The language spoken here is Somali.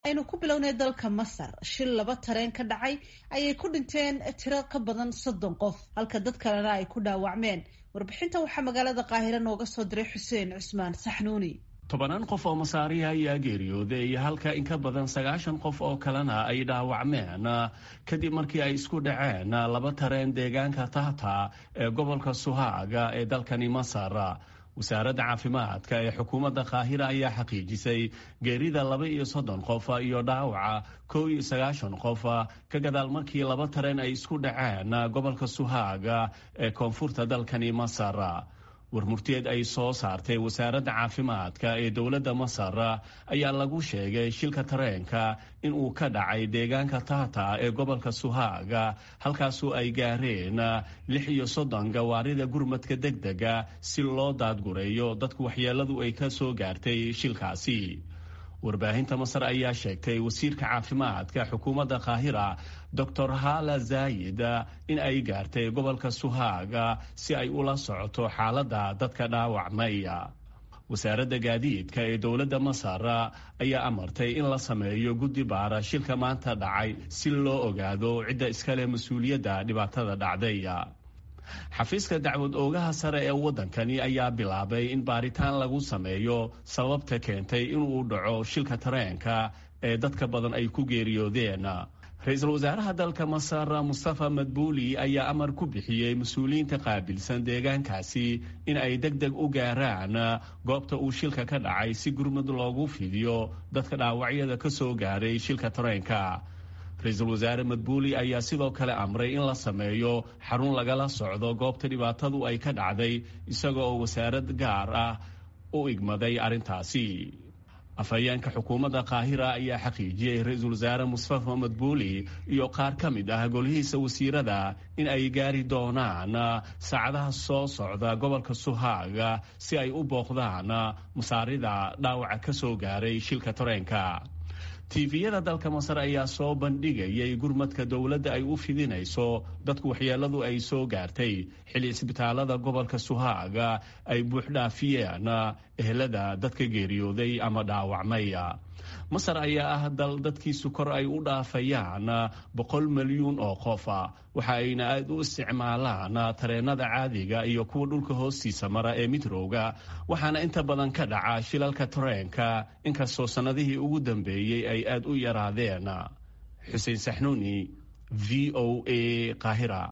aynu ku bilownay dalka masar shil laba tareen ka dhacay ayay ku dhinteen tiro ka badan soddon qof halka dad kalena ay ku dhaawacmeen warbixinta waxaa magaalada qaahire nooga soo diray xuseen cusmaan saxnuuni tobanaan qof oo masaariya ayaa geeriyooday halka in ka badan sagaashan qof oo kalena ay dhaawacmeen kadib markii ay isku dhaceen laba tareen deegaanka tahta ee gobolka suhaaga ee dalkani masar wasaaradda caafimaadka ee xukuumadda kaahira ayaa xaqiijisay geerida laba iyo soddon qof iyo dhaawaca kow iyo sagaashan qof ka gadaal markii laba tareen ay isku dhaceen gobolka suhaaga ee koonfurta dalkani masar warmurteed ay soo saartay wasaaradda caafimaadka ee dowladda masar ayaa lagu sheegay shilka tareenka in uu ka dhacay deegaanka tahta ee gobolka suhaaga halkaasoo ay gaareen lix iyo soddon gawaarida gurmadka degdega si loo daadgureeyo dadku waxyeeladu ay ka soo gaartay shilkaasi warbaahinta masar ayaa sheegtay wasiirka caafimaadka xukuumadda kaahira doctor hala zaayid in ay gaartay gobolka suhaaga si ay ula socoto xaaladda dadka dhaawacmaya wasaaradda gaadiidka ee dowladda masar ayaa amartay in la sameeyo guddi baara shilka maanta dhacay si loo ogaado cidda iskale mas-uuliyadda dhibaatada dhacday xafiiska dacwad oogaha sare ee waddankani ayaa bilaabay in baaritaan lagu sameeyo sababta keentay inuu dhaco shilka tareenka ee dadka badan ay ku geeriyoodeen ra-iisul wasaaraha dalka masar mustafa madbuuli ayaa amar ku bixiyey mas-uuliyiinta qaabilsan deegaankaasi in ay deg deg u gaaraan goobta uu shilka ka dhacay si gurmud loogu fidiyo dadka dhaawacyada ka soo gaaray shilka tareenka ra-iisul wasaare madbuuli ayaa sidoo kale amray in la sameeyo xarun lagala socdo goobta dhibaatadu ay ka dhacday isaga oo wasaarad gaar ah u igmaday arrintaasi afhayeenka xukuumadda kaahira ayaa xaqiijiyey ra-iisul wasaare mustafa madbuuli iyo qaar ka mid ah golihiisa wasiirada in ay gaari doonaan saacadaha soo socda gobolka suhaaga si ay u booqdaan masaarida dhaawaca ka soo gaaray shilka tareenka tiifiyada dalka masar ayaa soo bandhigayay gurmadka dowladda ay u fidinayso dadku waxyeeladu ay soo gaartay xilli isbitaalada gobolka suhaaga ay buuxdhaafiyeen ehelada dadka geeriyooday ama dhaawacmay masar ayaa ah dal dadkiisu kor ay u dhaafayaan boqol milyuun oo qof waxa ayna aada u isticmaalaan tareenada caadiga iyo kuwa dhulka hoostiisa mara ee midrowga waxaana inta badan ka dhaca shilalka tareenka inkastoo sannadihii ugu dambeeyey ay aada u yaraadeen xuseen saxnuuni v o a qaahira